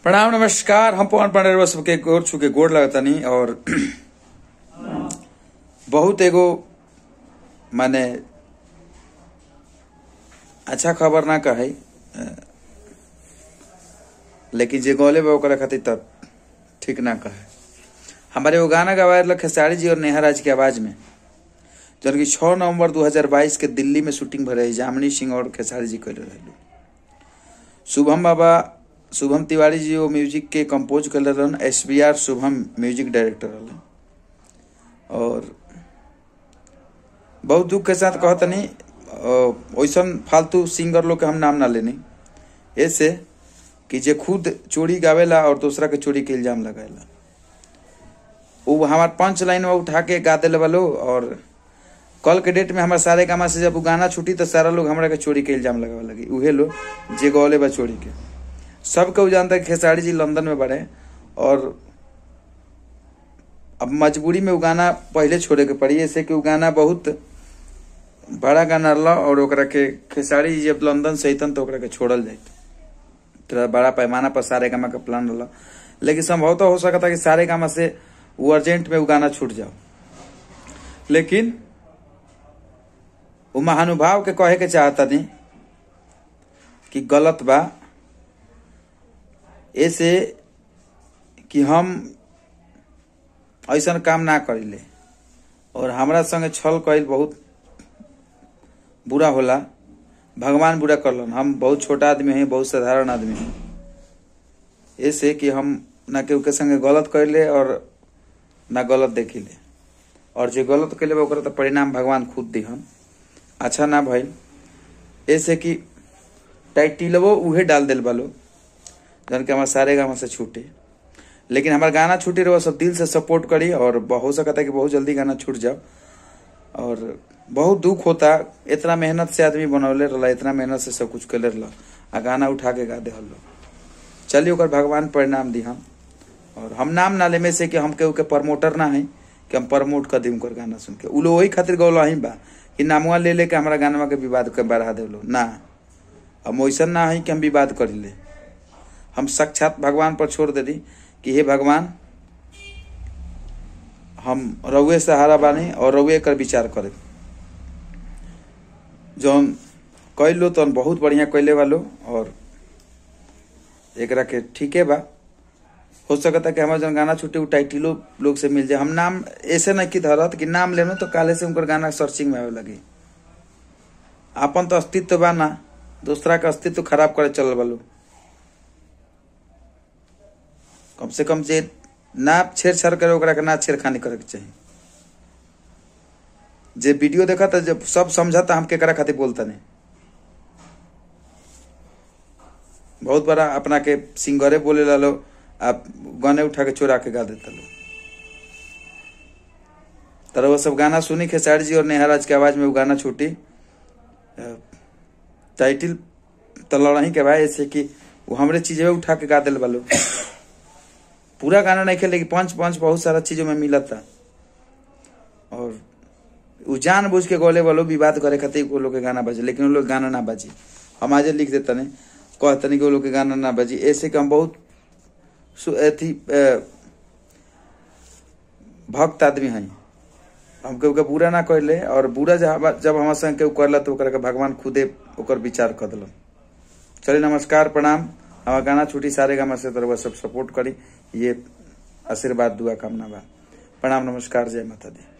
प्रणाम नमस्कार हम पवन पांडे रउआ सबके गोर छू के गोड़ लगतनी और बहुत एगो माने अच्छा खबर ना कहे लेकिन जे गौले बा ओकरा खातिर तब ठीक ना कहे हमारे वो गाना गवाए रहा खेसारी जी और नेहा राज की आवाज में जौन की छः नवंबर 2022 के दिल्ली में शूटिंग भरे जामनी सिंह और खेसारी जी कैले रहे शुभम बाबा शुभम तिवारी जी वो म्यूजिक के कंपोज कर रहन S B R Shubham music director रहन और बहुत दुख के साथ कहतनी वैसन फालतू सिंगर लोग के हम नाम ना लेनी ऐसे कि जे खुद चोरी गावेला और दूसरा के चोरी के इल्जाम लगाएला वो हमार पंच लाइन में उठा के गा दिले वालो और कल के डेट में हमारे सारे गामा से जब वो गाना छूटी तो सारा लोग हमरा के चोरी के इल्जाम लगावे लगी उहे लोग जे गौले बा चोरी के सबके वो जानता है कि खेसारी जी लंदन में बढ़े और अब मजबूरी में वो गाना पहले छोड़े के पड़ी ऐसे कि वो गाना बहुत बड़ा गाना रहा और ओकरा के खेसारी जी जब लंदन से अतन तो ओकरा के छोड़ल जाए तो बड़ा पैमाना पर सारे गामा का प्लान रहा लेकिन संभवतः हो सकता कि सारे गामा से वो अर्जेंट में वो गाना छूट जाओ लेकिन वो महानुभाव के कहे के चाहता नहीं कि गलत बा ऐसे कि हम ऐसा काम ना करिले और हमरा संगे छल कईल बहुत बुरा होला भगवान बुरा करलन हम बहुत छोटा आदमी हैं बहुत साधारण आदमी हैं ऐसे कि हम ना केहू के संगे गलत करिले और ना गलत देखिले और जो गलत कैले ओकरा तो परिणाम भगवान खुद दिहन अच्छा ना भइल ऐसे कि टाइटिलवो उहे डाल दिल बालो जन के हमारे सारे गाँव से छूटे लेकिन हमारा गाना छूटे रहो सब दिल से सपोर्ट करी और हो सकता है कि बहुत जल्दी गाना छूट जाओ और बहुत दुख होता इतना मेहनत से आदमी बनौले रहा इतना मेहनत से सब कुछ कैले रहा आ गाना उठा के गा दे चलिए ओकर भगवान परिणाम दी हम और हम नाम ना ले में से कि हम केहू के प्रमोटर ना है कि हम प्रमोट कर दी उनकर गाना सुन के उ लोग वही खातिर गौल ही बा कि नामुआ ले लेके हमारा गाना के विवाद के बढ़ा दे लो ना हम वैसा ना है कि हम विवाद कर ले हम साक्षात भगवान पर छोड़ दे दी कि हे भगवान हम रउए सहारा बानी और रउए कर विचार करे जौन कैलो तो बहुत बढ़िया कैले वालो और एकरा के ठीके बा हो सकता कि हमारे जन गाना छुट्टी उ टाइटिलो लोग से मिल जाए हम नाम ऐसे नहीं की धरत कि नाम लेनो तो काले से उनकर गाना सर्चिंग में आवे लगी अपन तो अस्तित्व बा ना दूसरा का अस्तित्व खराब करे चल वालो कम से कम जे ना छेड़छाड़ करे ओकरा के ना छेड़खानी करे के चाहिए जे वीडियो देखा था जब सब समझा था हम केकरा खातिर बोलता नहीं बहुत बड़ा अपना के सिंगरे बोले लो आप गाने उठा के चोरा के गा देता लो तरह वो सब गाना सुनी खेसारी जी और नेहाराज के आवाज में वो गाना छूटी टाइटिल तो लड़ाई के भाई ऐसे कि वो हमरे चीजें उठा के गा दिल वालो पूरा गाना नहीं खेले लेकिन पंच पंच बहुत सारा चीजों में मिला था और उ जान बुझ के गोले वालों विवाद करे खातिर वो लोग के गाना बजे लेकिन वो लोग गाना ना बजी हम आज लिख देते नहीं कहते नहीं कि वो लोग के गाना ना बजी ऐसे कि हम बहुत अथी भक्त आदमी हैं हम केहू के बुरा ना कहले और बुरा जब हमारे संग केहू करला तो ओकरा के भगवान खुदे ओकर विचार कर दिलन चलिए नमस्कार प्रणाम हमारा गाना छुट्टी सारे गामा से तरह सब सपोर्ट करी ये आशीर्वाद दुआ कामना बा प्रणाम नमस्कार जय माता दी